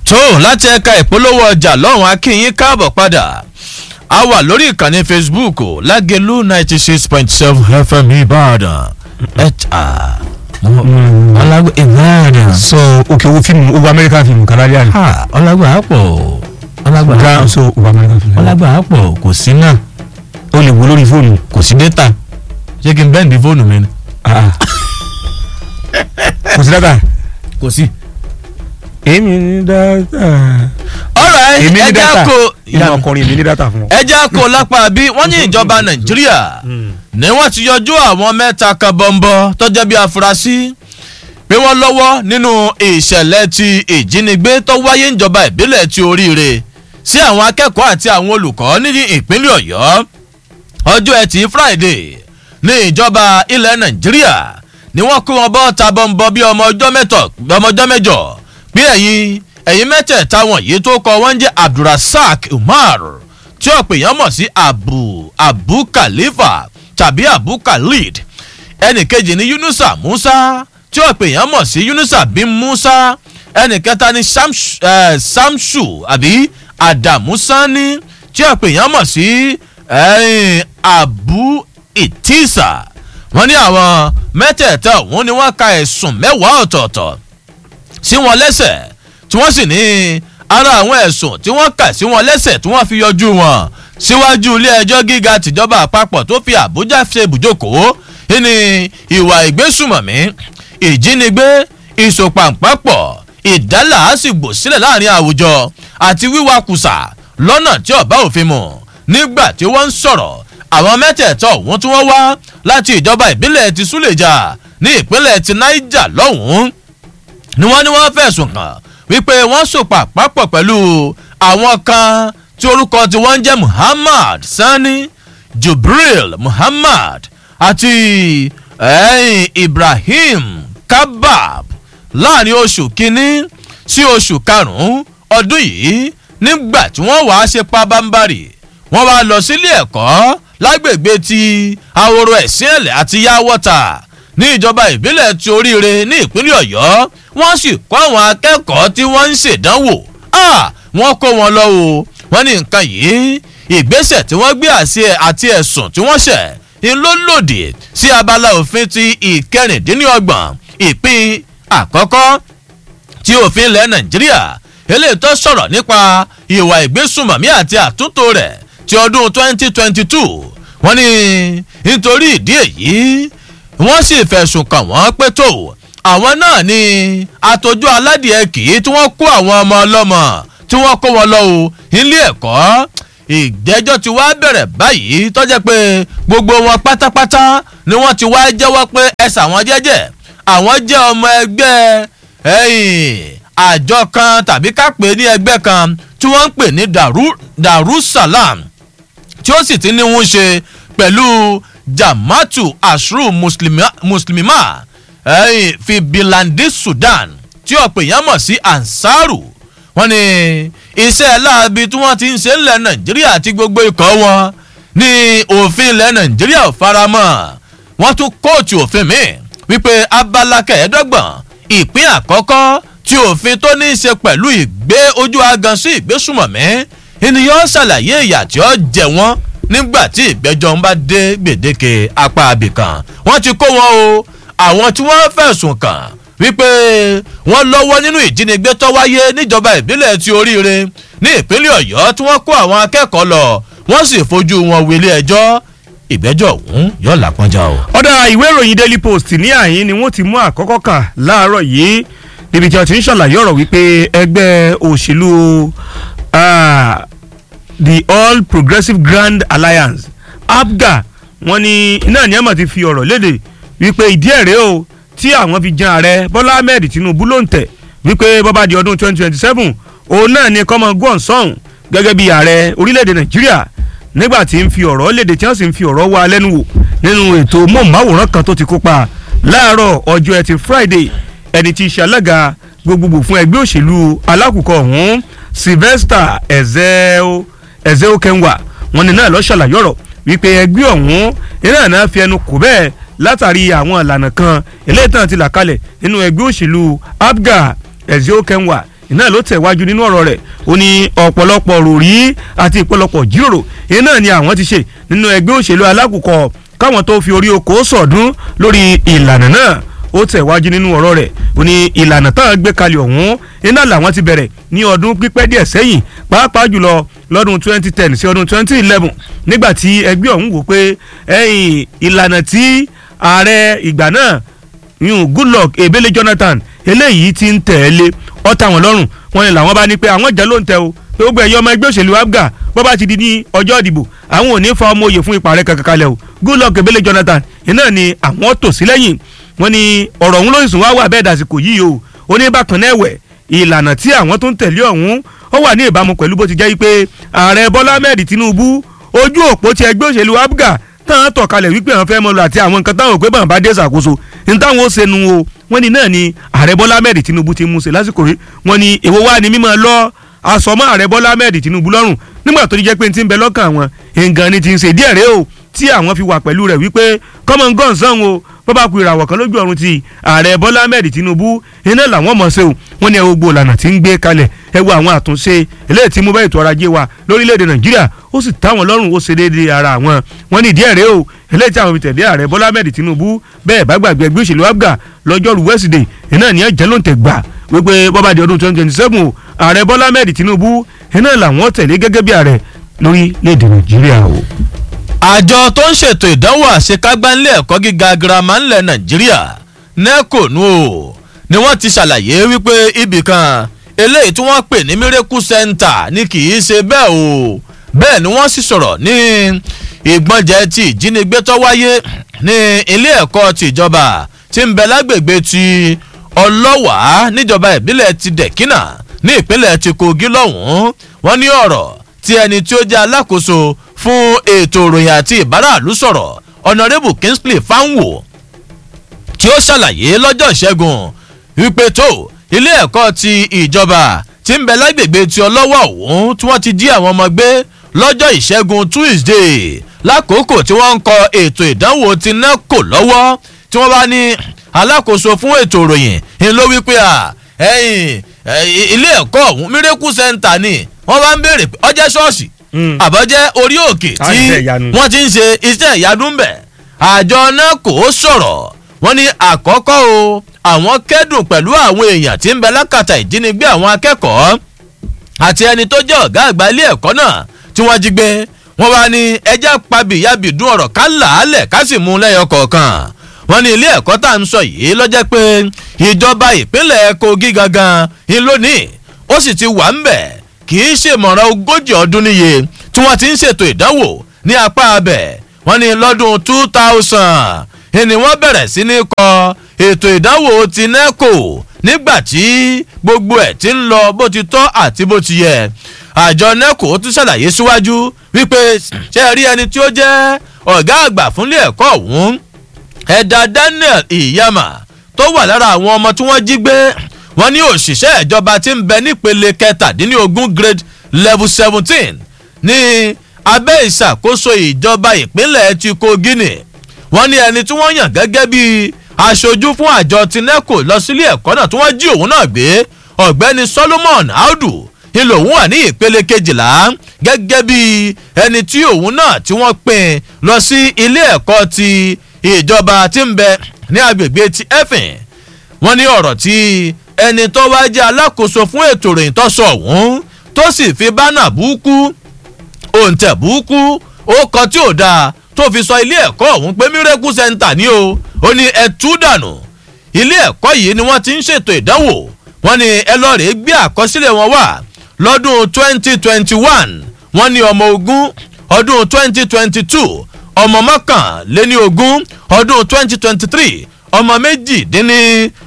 tó láti ẹ̀ka ìpolówó ọjà lọ́hùn akínyín káàbọ̀ padà a wà lórí ìkànnì facebook lágẹ̀lú ninety six point seven fm ìbàdàn ẹ̀ta ọlágbé ìbàdàn. so òkè owó fíìmù owó amẹ́ríkà fíìmù kàdáríà ni. ha ọlágbé àpọ̀ ọlágbé ọ̀gá àpọ̀ so owó amẹ́ríkà fíìmù. ọlágbé àpọ̀ kò sí náà o lè wo lórí fóònù. kò sí data ṣé kí n bẹ́ẹ̀ ní fóònù mi ni. Ah. kò sí dátà. kò sí. èmi ní dátà. ọ̀rọ̀ èmi ní ẹja dátà. kò ìlànà ọkùnrin èmi ní dátà fún ọ. ẹja kò lápá bí wọ́n ní ìjọba nàìjíríà ni wọ́n ti yọjú àwọn mẹ́ta kan bọ́ńbọ́ tọ́jọ́ bí afurasí pé wọ́n lọ́wọ́ nínú ìṣẹ̀lẹ̀ ti ìjínigbé tó wáyé níjọba ìbílẹ̀ ti oríire sí àwọn akẹ́kọ̀ọ́ àti àwọn olùkọ́ ní ìpínlẹ̀ ọ̀yọ́ ọjọ́ ẹtì friday ní ìjọba ilẹ̀ nàìjíríà ni wọ́n kó wọn bọ́ ta bọ́ńbọ́ bí ọmọ ọjọ́ mẹ́tọ̀ ọmọ ọjọ́ mẹ́jọ bí ẹ̀yin ẹ̀yin mẹ́tẹ̀ẹ̀ta wọ̀nyí tó kọ wọ́n jẹ́ abdulrasaq umar tí ọ̀pọ̀ èèyàn mọ̀ sí abu abu khalifa tàbí abu khalid ẹnì kejì ní yunusa musa tí ọ̀pọ̀ èèyàn mọ̀ sí yunusa bin musa ẹnì kẹta ní Samsh- eh, samsu àbí adamu sani tí ọ̀pọ̀ èèyàn mọ̀ sí eh, abu itisa wọ́n ní àwọn mẹ́tẹ̀ẹ̀ta òun ni wọ́n ka ẹ̀sùn mẹ́wàá ọ̀tọ̀ọ̀tọ̀ sí wọn lẹ́sẹ̀ tí wọ́n sì ní ara àwọn ẹ̀sùn tí wọ́n kà sí wọn lẹ́sẹ̀ tí wọ́n fi yọjú wọn síwájú ilé ẹjọ́ gíga tìjọba àpapọ̀ tó fi àbújá ṣe ibùjókòó ní ìwà ìgbésùmọ̀mí ìjínigbé ìsopàǹpàpọ̀ ìdálàásìgbò sílẹ̀ láàrin àwùjọ àti wíwakùsà lọ́nà tí ọ̀bá òfin mu nígbà tí wọ́n ń sọ̀rọ̀ àwọn mẹ́tẹ̀ẹ̀tọ̀ ọ̀hún tí wọ́n wá láti ìjọba ìbílẹ̀ ti súlẹ̀jà ní ìpínlẹ̀ ti niger lọ́hùn-ún ni wọ́n ní wọ́n fẹ̀sùn kàn wípé wọ́n sòpà pápọ̀ pẹ̀lú àwọn kan tí orúkọ tí wọ́n ń jẹ́ muhammad sani jubril muhammad àti eh, ibrahim kabab láàrin oṣù kínní sí oṣù karùn-ún ọdún yìí nígbà tí wọ́n wàá ṣe pabambarì wọ́n wá lọ sílé ẹ̀kọ́ lágbègbè ti ahoro ẹ̀sìn ẹ̀lẹ̀ àti yáwọ́ta ní ìjọba ìbílẹ̀ ti oríire ní ìpínlẹ̀ ọ̀yọ́ wọ́n sì kọ́ àwọn akẹ́kọ̀ọ́ tí wọ́n ń ṣèdánwò Ah, wọ́n kó wọn lọ o wọ́n ní nǹkan yìí ìgbésẹ̀ tí wọ́n gbé àṣẹ àti ẹ̀sùn tí wọ́n ṣẹ̀ ń ló lòdì sí abala òfin ti ìkẹrìndínlọ́gbọ̀n ìpín àkọ́kọ́ tí òfin ilẹ̀ nàìjíríà eléyìí tó sọ̀rọ̀ nípa ìwà ìgbésùnmọ̀mí àti àtúntò rẹ̀ ti ọdún 2022 wọ́n ní nítorí ìdí èyí wọ́n sì fẹ̀sùn kàn wọ́n pé tó àwọn náà ni àtọ́jú aládìẹ kì í tí wọ́n kó àwọn ọmọ ọlọ́mọ tí wọ́n kó wọn lọ o nílé ẹ̀kọ́ ìgbẹ́jọ́ ti wá bẹ̀rẹ̀ báyìí tọ́jẹ́ pé gbogbo wọn pátápátá ni wọ́n ti wá jẹ́wọ́ pé ẹ̀sà wọn jẹ́jẹ́ àwọn jẹ́ ọmọ ẹgbẹ́ ẹ̀yìn àjọ kan tàbí ká pè é ní ẹgbẹ́ kan tí wọ́n ń pè ní Daru- darussalam tí ó sì ti ní wọ́n ṣe pẹ̀lú jamatu ashru muslima, muslimima ẹ̀yìn fi bilandi sudan tí ọ̀pọ̀ èèyàn mọ̀ sí ansaru wọ́n ní iṣẹ́ láabi tí wọ́n ti ń ṣe ńlẹ̀ nàìjíríà àti gbogbo ikọ̀ wọn ní òfin ilẹ̀ nàìjíríà ò faramọ́ wọ́n tún kóòtù òfin mi wípé abala kẹẹ̀ẹ́dọ́gbọ̀n ìpín àkọ́kọ́ tí òfin tó ní í ṣe pẹ̀lú ìgbé ojú agan sí ìgbésùmọ̀mí ènìyàn ṣàlàyé ìyà tí ó jẹ wọ́n nígbà tí ìgbẹ́jọ́ ń bá dé gbèdéke apá abìkan wọ́n ti kó wọn o àwọn tí wọ́n fẹ̀sùn kàn wípé wọ́n lọ́wọ́ nínú ìjínigbé tó wáyé níjọba ìbílẹ̀ ti oríire ní ìpínlẹ̀ ọ̀yọ́ tí wọ́n kó àwọn akẹ́kọ̀ọ́ lọ wọ́n sì fojú wọn wílé ẹjọ́ ìgbẹ́jọ́ ọ̀hún yóò lápọ́njá o. ọ̀dà ìwé ìròyìn daily post ní àyín ni wọ́n ti mú àkọ́kọ́ kà láàárọ̀ yìí níbi tí wọ́n ti ń ṣàlàyé ọ̀rọ̀ wípé ẹgbẹ́ òṣèlú ah, the all progressive grand alliance apga wọ́n ní náà ní ẹ̀mọ̀ ti fi ọ̀rọ̀ léde wípé ìdí ẹ̀rẹ́ o tí àwọn fi jan ààrẹ bọ́lá ahmed tinubu ló ń tẹ̀ wípé bọ́bá di ọdún 2027 òun náà ni kọ́mọ gbọ́n sọ́hùn gẹ́gẹ́ bí ààrẹ orílẹ̀-èdè nàìjíríà nígbà tí ń fi ọ̀rọ̀ léde tí wọ́n sì ń fi ọ̀rọ̀ wá lẹ́nu wò nínú ètò mọ̀máwòrán kan tó ti kópa láàárọ̀ ọjọ́ ẹtì friday ẹni tí í ṣe alága gbogbogbò fún ẹgbẹ́ òṣèlú alákùkọ ọ̀hún sylvester ezeo ezeo kenwa wọn ni náà lọ ṣàlàyé ọ̀rọ̀ wípé ẹgbẹ́ ọ̀hún iná náà fi ẹnu kò bẹ́ẹ̀ látàrí àwọn ìlànà kan eléyìí tán ti là kalẹ̀ nínú ẹgbẹ́ òṣèlú abga ezio kenwa iná ló tẹ̀wájú nínú ọ̀rọ̀ rẹ̀ ó ní ọ̀pọ̀lọpọ̀ ròrí àti ìpọ̀lọpọ̀ jíròrò iná ni àwọn ti ṣe nínú ẹgbẹ́ òṣèlú alákùkọ káwọn tó fi orí oko sọ̀dún lórí ìlànà náà ó tẹ̀wájú nínú ọ̀rọ̀ rẹ̀ ó ní ìlànà táwọn gbé kalẹ̀ ọ̀hún iná làwọn ti bẹ̀rẹ̀ ní ọdún pípẹ́ díẹ̀ sẹ́yìn pàápàá jùlọ lọ́dún 2010 sí ọdún 2011 nígbà tí ẹgbẹ́ ọ̀hún wò pé ẹ̀yìn ìlànà tí ààrẹ ìgbà náà yun goodluck ebele jonathan eléyìí ti ń tẹ̀lé ọ̀tá wọn lọ́rùn wọn ni làwọn bá ní pé àwọn ìjà ló ń tẹ o pé gbogbo ẹ̀yọ́ ọmọ ẹgbẹ́ òṣèlú abga bó bá ti di ní ọjọ́ ìdìbò àwọn ò ní fa ọmọ òye fún ipa rẹ̀ kankan kalẹ̀ o goodluck ebele jonathan iná ni àwọn tò sí lẹ́yìn wọn ni ọ̀rọ̀ ọ̀hún lóyún sùn wá wà bẹ́ẹ̀ dàsìkò yìí o ó ní bákan náà ẹ̀wẹ̀ ìlànà tí àwọn tó ń tẹ̀lé ọ̀hún ó wà ní ìbámu pẹ̀lú bó ti jẹ́ pé ààrẹ bọ́lá ahmed tinubu ojú òpó ti ẹgbẹ́ òṣèlú abga táwọn tọ̀ kalẹ̀ wípé àwọn fẹ́ mọ lọ àti àwọn nǹkan táwọn òpé bàbá bá dé ṣàkóso ní táwọn ó ṣẹnu o wọ́n ní náà ni ààrẹ bọ́lá ahmed tinubu ti mú ṣe lásìkò yìí wọ́n ní èwo wá ní mímọ́ lọ àsọmọ́ ààrẹ bọ́lá ahmed tinubu lọ́rùn nígbà tó ti jẹ́ pé ti ń bẹ lọ́kàn àwọn nǹkan ni ti ń ṣe díẹ̀ rẹ o tí àwọn fi wà pẹ̀lú rẹ̀ wípé common gun sàn o bọ́bá ku ìràwọ̀ kan lójú ọ̀run ti ààrẹ bọ́lá ahmed tinubu iná làwọn mọ̀ ṣe o wọ́n ní ẹ gbogbo ìlànà tí ń gbé kalẹ̀ ẹ wo àwọn àtúnṣe eléyìí tí mú bá ètò ọrọ̀ ajé wa lórílẹ̀‐èdè nàìjíríà ó sì táwọn lọ́rùn ó ṣe déédéé ara àwọn wọ́n ní ìdí ẹ̀rẹ́ o eléyìí tí àwọn fi tẹ̀lé ààrẹ bọ́lá ahmed tinubu bẹ́ẹ̀ bá gbàgbé ẹgbẹ́ òṣèlú abga lọ́jọ́rú wẹ́sídẹ̀ẹ́ iná ní ẹ̀jẹ̀ ló ń tẹ̀ gbà wípé bọ́bá di ọdún twenty twenty seven o ààrẹ bọ́lá ahmed tinubu iná làwọn tẹ̀lé gẹ́gẹ́ bí ààrẹ lórílẹ̀‐èdè nàìjíríà o àjọ tó ń ṣètò ìdánwò àṣekágbá ńlẹ̀ ẹ̀kọ́ gíga girama ńlẹ̀ nàìjíríà neco nu o ni wọ́n ti ṣàlàyé wípé ibì kan eléyìí tí wọ́n pè ní miracle center ni kì í ṣe bẹ́ẹ̀ o bẹ́ẹ̀ ni wọ́n sì sọ̀rọ̀ ní ìgbọ́njẹ ti ìjínigbé tó wáyé ní ilé ẹ̀kọ́ tìjọba tí ń bẹ lágbègbè ti ọlọ́wàá níjọba ìbílẹ̀ ti dẹ̀kínà ní ìpínlẹ̀ ti kogi lọ́hùn-ún wọ́n ní ọ̀rọ̀ tí ẹni tí ó jẹ́ alákòóso fún ètò ìròyìn àti ìbáraàlú sọ̀rọ̀ ọ̀nàrẹ́bù kingsley fanwo tí ó ṣàlàyé lọ́jọ́ ìṣẹ́gun wípé tó ilé ẹ̀kọ́ ti ìjọba tí ń bẹ lágbègbè ti ọlọ́wọ́ ọ̀hún tí wọ́n ti jí àwọn ọmọ gbé lọ́jọ́ ìṣẹ́gun tuesday lákòókò tí wọ́n ń kọ ètò ìdánwò ti neco lọ́wọ́ tí wọ́n bá ní alákòóso fún ètò ìròyìn ń ló wípé à ẹ̀yìn ilé ẹ̀kọ́ ọ̀hún miracle center ni wọ́n bá ń béèrè pé ọjẹ́ ṣọ́ọ̀ṣì àbọ̀jẹ́ orí òkè tí wọ́n ti ń ṣe iṣẹ́ ìyanu bẹ̀ àjọ náà kò sọ̀rọ̀ wọ́n ní àkọ́kọ́ o àwọn kẹ́dùn pẹ̀lú àwọn èèyàn tí ń bẹ lákàtà ìjínigbé àwọn akẹ́kọ̀ọ́ àti ẹni tó jẹ́ ọ̀gá àgbà ilé ẹ̀kọ́ náà tí wọ́n jí gbé wọ́n wá ní ẹjẹ́ pabìyàbìdún ọ̀rọ̀ ká làálẹ̀ ká sì mú lẹ́yọ kọ̀ọ̀kan wọ́n ní ilé ẹ̀kọ́ tá à ń sọ yìí lọ́jẹ́ pé ìjọba ìpínlẹ̀ kogi gangan ń lónìí ó sì ti wà ń bẹ̀ kì í ṣèmọ̀ràn ogójì ọdún níye tí wọ́n ti ń ṣètò ìdánwò ní apá abẹ̀ wọ́n ní lọ́dún two thousand ni wọ́n bẹ̀rẹ̀ sí ní kọ ètò ìdánwò ti neco nígbà tí gbogbo ẹ̀ ti ń lọ bó ti tọ́ àti bó ti yẹ àjọ neco tún ṣàlàyé síwájú wípé ṣe rí ẹni tí ó jẹ́ ọ̀gá àgbà fúnlé ẹ̀kọ́ ọ̀hún ẹ̀dà daniel iyama tó wà lára àwọn ọmọ tí wọ́n jí gbé wọ́n ní òṣìṣẹ́ ìjọba tí ń bẹ nípele kẹtàdínlógún grade level seventeen ní abẹ́ ìṣàkóso ìjọba ìpínlẹ̀ ti kogi ni wọ́n ní ẹni tí wọ́n yàn gẹ́gẹ́ bí aṣojú fún àjọ tineco lọ sílé ẹ̀kọ́ náà tí wọ́n jí òun náà gbé ọ̀gbẹ́ni solomon audu ìlò òun wà ní ìpele kejìlá gẹ́gẹ́ bí ẹni tí òun náà tí wọ́n pín lọ sí ilé ẹ̀kọ́ ti ìjọba tí ń bẹ ní agbègbè ti efin wọ́n ní ọ̀rọ̀ tí ẹni tó wá jẹ́ alákòóso fún ètò ìròyìn tó sọ ọ̀hún tó sì fi bánà búkú òǹtẹ̀ búkú ó kọ tí ò dáa tó fi sọ ilé ẹ̀kọ́ ọ̀hún pé miracle center ni o ó ní ẹ tú dànù ilé ẹ̀kọ́ yìí ni wọ́n ti ń ṣètò ìdánwò wọ́n ní ẹ lọ́ọ́ rèé gbé àkọsílẹ̀ wọn wá lọ́dún twenty twenty one wọ́n ní ọmọ ogun ọdún twenty twenty two ọmọ mọ́kànléní ogún ọdún twenty twenty three ọmọ méjìdínní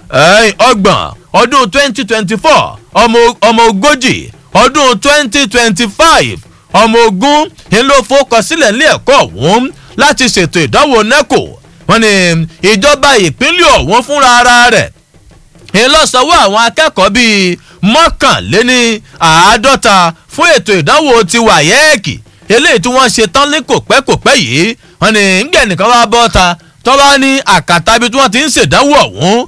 ọgbọ̀n ọdún twenty twenty four ọmọ ogójì ọdún twenty twenty five ọmọ ogun ń ló fọkànsílẹ̀ ní ẹ̀kọ́ ọ̀hún láti ṣètò ìdánwò neco wọ́n ní ìjọba ìpínlẹ̀ ọ̀hún fúnra ara rẹ̀ ń lọ sanwó àwọn akẹ́kọ̀ọ́ bíi mọ́kànléní àádọ́ta fún ètò ìdánwò ti wàyẹ́ẹ̀kì eléyìí tí wọ́n ṣe tán ní kòpẹ́kòpẹ́ yìí wọ́n ní ńgẹ̀ nìkan wá bọ́ ta tọ́ba ní àkàtà ibi tí wọ́n ti ń ṣèdánwò ọ̀hún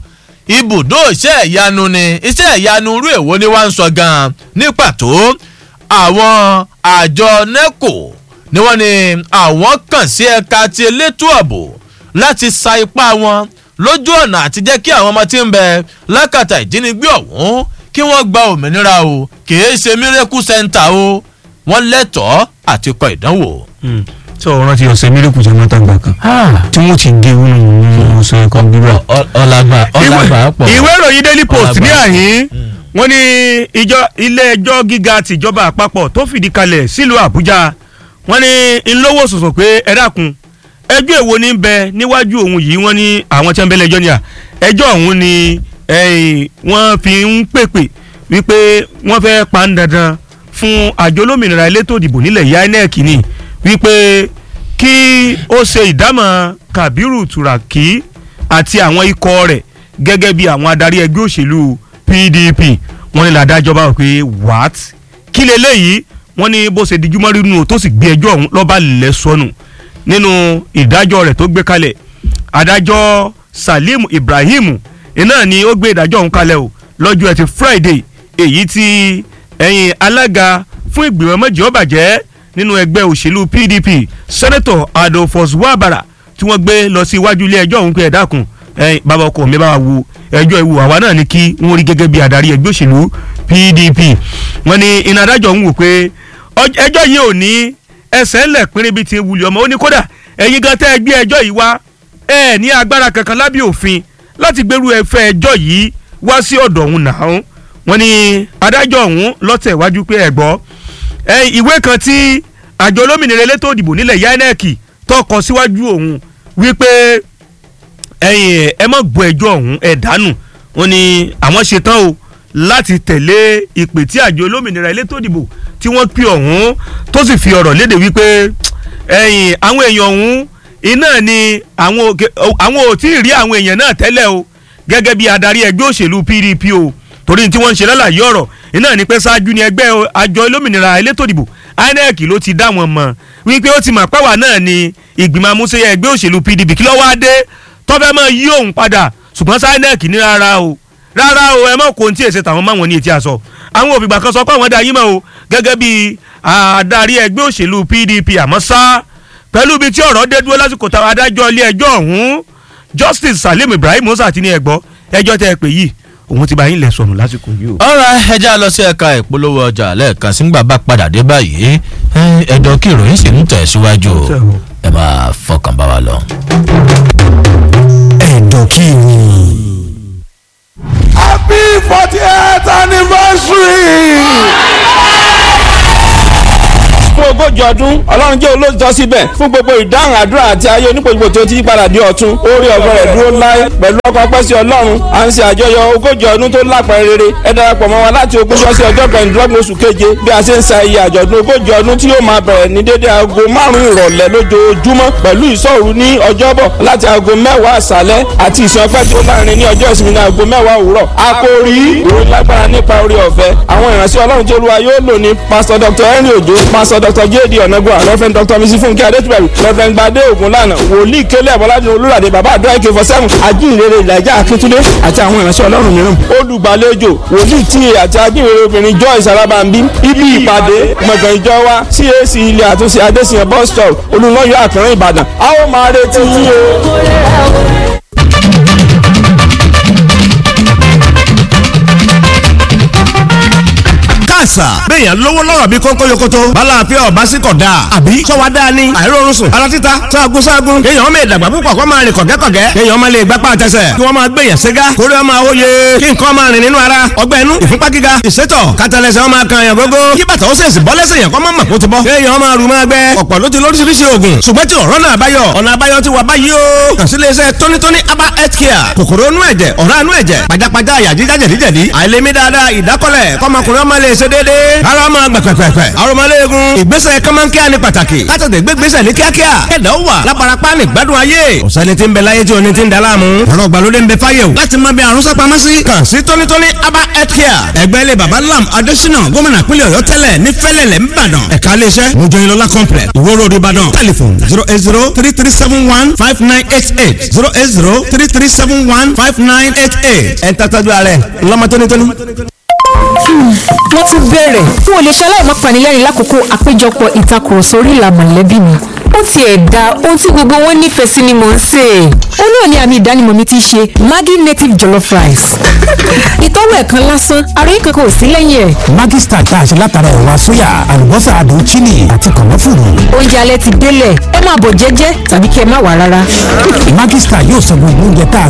ibùdó iṣẹ́ ìyanu ni iṣẹ́ ìyanu irú èwo ni wọ́n ń sọ gan-an ní pàtó àwọn àjọ neco ni wọ́n ní àwọn kàn sí ẹ̀ka ti elétò ààbò láti sa ipá wọn lójú ọ̀nà àti jẹ́ kí àwọn ọmọ tí ń bẹ lákàtà ìjínigbé ọ̀hún kí wọ́n gba òmìnira o kìí ṣe miracle center o wọ́n lẹ́tọ̀ọ́ àti kọ ìdánwò. tí o rántí ọ̀sẹ̀ mílíkù tí wọ́n tàgbà kan tí wọ́n ti gé wọn nínú ọ̀sẹ̀ kan gbígbà. ọ̀làgbà ọ̀làgbà pọ̀. ìwé ìròyìn daily post ní Ọ̀làgbà. àyín wọ́n ní ìjọ ilé ẹjọ́ gíga tìjọba àpapọ̀ tó fìdí kalẹ̀ sílùú àbújá wọ́n ní ńlọ́wọ́ sọ̀sọ̀ pé ẹ dákun ẹjọ́ èwo ní bẹ níwájú òun yìí wọ́n ní àwọn tí wọ́n bẹ̀lẹ̀ ẹjọ́ ni à ẹjọ́ ọ̀hún ni eh, wọ́n fi ń pèpè wípé wọ́n fẹ́ pa ń dandan fún àjọ olómìnira elétò ìdìbò nílẹ̀ yá inec ni wípé kí ó ṣe ìdámọ̀ kabiru turaki àti àwọn ikọ̀ rẹ̀ gẹ́gẹ́ bí àwọn adarí ẹgbẹ́ òṣèlú pdp wọ́n ní làdájọ́ bá wọ̀ pé what kí leléyìí wọ́n ní bó ṣe dijú mọ́rí nù tó sì gbé ẹjọ́ ọ̀hún lọ́ba lẹ̀ sọnù nínú ìdájọ́ rẹ̀ tó gbé kalẹ̀ adájọ́ salim ibrahim iná ni ó gbé ìdájọ́ ọ̀hún kalẹ̀ o lọ́jọ́ ẹtì friday èyí tí ẹ̀yìn alága fún ìgbìmọ̀ méjì ọ̀bàjẹ́ nínú ẹgbẹ́ òṣèlú pdp sẹ́nẹ́tọ̀ adolphus wabara tí wọ́n gbé lọ sí iwájú ilé ẹjọ́ ọ̀hún pé ẹ dákun ẹ̀yin bàbá ọkọ mi bá wa wo ẹjọ́ ìwò àwa náà ni kí wọ́n rí gẹ́gẹ́ bí adarí ẹgbẹ́ òṣèlú pdp wọ́n ní iná adájọ́ ń wò pé ọj- ẹjọ́ yìí ò ní ẹsẹ̀ ńlẹ̀ pínrín bíi ti wuli ọmọ ó ní kódà ẹ̀yin gan tẹ́ ẹ gbé ẹjọ́ yìí wá ẹ ní agbára kankan lábẹ́ òfin láti gbèrú ẹfẹ́ ẹjọ́ yìí wá sí ọ̀dọ̀ òun náà wọ́n ní adájọ́ ọ̀hún lọ́tẹ̀ wájú pé ẹ gbọ́ ẹ ìwé kan tí àjọ olómìnira elétò òdìbò nílẹ̀ yanec tọkọ síwájú òun wípé ẹ̀yin ẹ má gbọ́ ẹjọ́ ọ̀hún ẹ dànù wọ́n ní àwọn ṣetán o láti tẹ̀lé ìpè tí àjọ olómìnira elétò òdìbò tí wọ́n pè ọ̀hún tó sì fi ọ̀rọ̀ léde wípé ẹ̀yin àwọn èèyàn ọ̀hún iná ni àwọn òkè- àwọn ò tí ì rí àwọn èèyàn náà tẹ́lẹ̀ o gẹ́gẹ́ bí adarí ẹgbẹ́ òṣèlú pdp o torí tí wọ́n ń ṣe lálàyé ọ̀rọ̀ iná ni pé ṣáájú ni ẹgbẹ́ àjọ olómìnira elétò ìdìbò inec ló ti dá wọn mọ̀ wípé ó ti mọ̀ pẹ́wà náà ni ìgbìmọ̀ amúṣẹ́yẹ ẹgbẹ́ òṣèlú pdp kí ló wá dé tọ́fẹ́ mọ́ yí òun padà ṣùgbọ́n sí inec ní rárá o rárá o ẹ mọ̀ kó ohun tí èsè tàwọn máwọn ní etí aṣọ àwọn òfìgbà kan sọ pé àwọn dá yín mọ́ o gẹ́gẹ́ bí adarí ẹgbẹ́ òṣèlú pdp àmọ́ sá pẹ̀lú ibi tí ọ̀rọ̀ dé dúró lásìkò táwọn adájọ́ ilé ẹjọ́ ọ̀hún justice salim ibrahim musa ti ní ẹgbọ́ ẹjọ́ tẹ́ ẹ pè yìí òun ti bá yín lẹ̀ sọnù lásìkò yìí o. ọ̀rọ̀ ẹja lọ sí ẹ̀ka ìpolówó ọjà lẹ́ẹ̀kan sígbà bá padà dé báyìí ẹ, ẹ̀dọ̀ kí ìròyìn sì ń tẹ̀síwájú o ẹ máa fọkàn bá wa lọ. ẹ̀dọ̀ kí ni. happy fortieth anniversary. fún ogójì ọdún ọlọ́run jẹ́ olóòtítọ́ síbẹ̀ fún gbogbo ìdáhùn àdúrà àti ayé onípojúpo tí ó ti yípadà di ọ̀tun orí ọ̀fẹ́ rẹ̀ dúró láé pẹ̀lú ọkọ̀ pẹ́ sí ọlọ́run à ń ṣe àjọyọ̀ ogójì ọdún tó lápẹ̀rẹ̀ rere ẹ darapọ̀ mọ́ wa láti ogúnjọ́ sí ọjọ́ kẹrìndínlọ́gbọ̀n oṣù keje bí a ṣe ń sa iye àjọ̀dún ogójì ọdún tí yóò máa bẹ̀rẹ̀ ní dédé aago márùn-ún ìrọ̀lẹ́ lójoojúmọ́ pẹ̀lú ìṣọ́òru ní ọjọ́bọ̀ láti aago mẹ́wàá àṣálẹ́ àti ìsìn ọpẹ́ tí ó láàrin ní ọjọ́ ìsinmi ní aago mẹ́wàá òwúrọ̀ àkòrí ìròyìn lágbára nípa orí ọ̀fẹ́ àwọn ìránṣẹ́ ọlọ́run tí olúwa yóò lò ní pásítọ̀ dr henry ojo pásítọ̀ dr jd ọ̀nàgbọ́n reverend dr mrs funke adétúbẹ̀rù reverend gbadé ògúnlànà wòlíì kélé ọ̀bọ̀ládé olúràdé bàbá àdúrà ike for seven ajínrere ìlàjà akíntúndé àti àwọn ìránṣẹ́ ọlọ́run mìíràn olùgbàlejò wòlíì tíye àti ajínrere obìnrin joyce alábàmbí ibi ìpàdé gbọ̀ngàn ìjọ wa cac ilé àtúnṣe adésìyàn bus stop olùlọ́yọ̀ àkànrán ìbàdàn a ó máa retí yín o. káàsà béèyàn lówó lọ́rọ̀ bí kónkó yokoto bala àfẹ́ ọ̀bá sí kọ̀ dáa àbí sọ́wọ́ dáa ni àìrórun sùn ara títa sáàgùn sáàgùn kéèyàn máa dàgbà púpọ̀ kó máa rìn kọ̀gẹ́kọ̀gẹ́ kéèyàn máa lè gbápá àtẹsẹ̀ kí wọ́n máa gbèyàn ségá kórè ọmọ àwòye kí nǹkan máa rìn nínú ara ọgbẹ́ inú ìfúnpá gíga ìsétọ̀ kátàlẹ́sẹ̀ ọmọ kan yàn gógó kí bàtà ó sèṣì bọ́ lẹ́sẹ̀ yàn kọ́ máa mọ̀ kó ti bọ́ kéèyàn máa rù máa gbẹ ọ̀pọ̀ ló ti lóríṣiríṣi oògùn ṣùgbọ́n tí ọ̀rọ̀ náà báyọ̀ ọ̀nà àbáyọ ti wà báyìí o kàn sí iléeṣẹ́ tónítóní aba health care kòkòrò inú ẹ̀jẹ̀ ọ̀rá inú ẹ̀jẹ̀ pajápajá àyà jíjá jẹ̀díjẹ̀dí àìlèmí dáadáa ìdákọ́lẹ̀ kọ́mọkùnrin ọmọ lè ṣe dé déédéé ara máa gbà pẹ̀pẹ̀pẹ̀ arọmọléegun ìgbésẹ̀ kọ́mọ́nkíá ni pàtàkì kátàtẹ̀ gbégbésẹ̀ ní kíákíá kẹ̀dá ó wà láparapá ní gbádùn ayé ọ̀sẹ́ni tí ń bẹ láyé tí oní ti ń daláàmú ọ̀rọ̀ ìgbàlódé ń bẹ fáyé o láti máa bẹ àrùn sápamọ́ sí kàn sí tónítóní aba health care ẹgbẹ́ ilé baba lam adésínà gómìnà pínlẹ̀ ọ̀yọ́ tẹ́lẹ̀ ní fẹ́lẹ̀lẹ̀ ńbàdàn ẹ̀ka iléeṣẹ́ mojoyinlola complex ìwó road ìbàdàn telephone zero eight zero three three seven one five nine eight eight zero eight zero three three seven one five nine eight eight ẹ̀ ń tàtàjú ààrẹ ńlọmọ tónítóní wọ́n tún bẹ̀rẹ̀ n ò lè ṣe aláìmọ́ panilẹ́rìn lákòókò àpéjọpọ̀ ìtakùrọ̀sọ orí ìlà mọ̀lẹ́bí mi ó tiẹ̀ da ohun tí gbogbo wọn nífẹ̀ẹ́ sí ni mò ń sè é ó náà ní àmì ìdánimọ̀ mi ti ṣe Maggi native jollof rice ìtọ́wò ẹ̀kan lásán àròyé kankan ò sí lẹ́yìn ẹ̀ Maggi Star tá a ṣe látara ẹ̀wà sóyà àlùbọ́sà àdùn chili àti kànáfùrù. oúnjẹ alẹ́ ti délẹ̀ ẹ máa bọ̀ jẹ́jẹ́ tàbí kí ẹ má wà rárá Maggi Star yóò sọ gbogbo oúnjẹ tá a